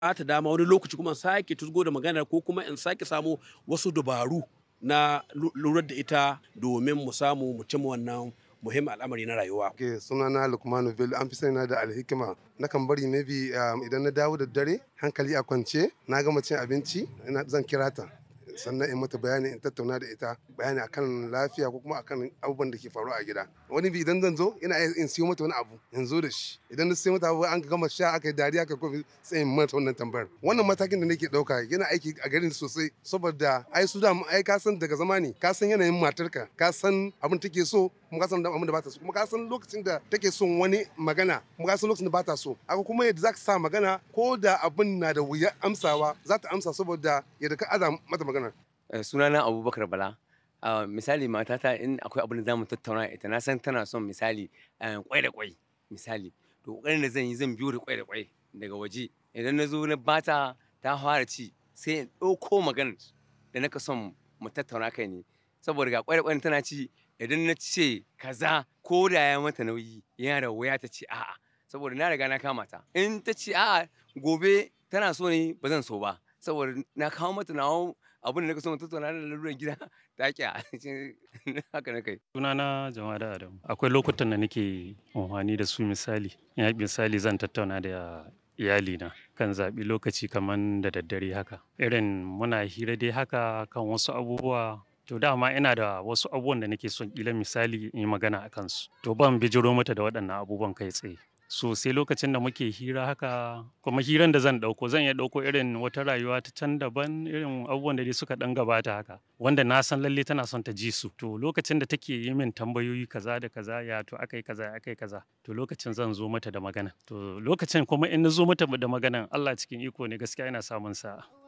ta dama wani lokaci kuma in sake tuzgo da maganar ko kuma in sake samo wasu dabaru na lura da ita domin mu samu mu cimma wannan muhimmin al'amari na rayuwa. Ke sunana Lukmanu Bello an fi sani na da alhikima. Nakan bari maybe idan na dawo da dare hankali a kwance na gama cin abinci zan kira ta sannan in mata bayani in tattauna da ita bayani akan lafiya ko kuma akan abubuwan da ke faruwa a gida wani bi idan zan zo ina in siyo mata wani abu in zo da shi idan na siyo mata abu an gama sha aka yi dariya aka kofi sai in mata wannan tambayar wannan matakin da nake dauka yana aiki a garin sosai saboda ai su da ai ka san daga zamani ka san yanayin matarka ka san abin take so kuma ka san abin da bata so kuma ka san lokacin da take son wani magana kuma ka san lokacin da bata so aka kuma yadda zaka sa magana ko da abin na da wuya amsawa za ta amsa saboda yadda ka aza mata magana sunana abubakar bala uh, misali matata in akwai abin da zamu tattauna ita na san tana son misali kwai da kwai misali to kokarin da zan yi zan biyo da kwai da kwai daga waje idan na zo na bata ta fara ci sai in ɗauko maganar da naka son mu tattauna kai ne saboda ga kwai da kwai tana ci idan na ce kaza ko da ya mata nauyi yana da wuya ta ce a'a saboda na riga na kama ta in ta ce a'a gobe tana so ne ba zan so ba saboda na kawo mata nawa abin da na so tattauna da lalurar gida ta ki haka na kai. Sunana jama'a da Adamu. Akwai lokutan da nake amfani da su misali. Ya misali zan tattauna da iyalina kan zaɓi lokaci kamar da daddare haka. Irin muna hira dai haka kan wasu abubuwa to dama ina da wasu abubuwan da nake son ƙila misali in yi magana a kansu. To ban bijiro mata da waɗannan abubuwan kai tsaye. So sai lokacin da muke hira haka kuma hiran da zan ɗauko zan iya ɗauko irin wata rayuwa ta can daban irin abubuwan da dai suka ɗan gabata haka wanda na san lalle tana son ta ji su to lokacin da take yi min tambayoyi kaza da kaza ya to akai kaza akai kaza to lokacin zan zo mata da magana to lokacin kuma in na zo mata da magana Allah cikin iko ne gaskiya ina samun sa'a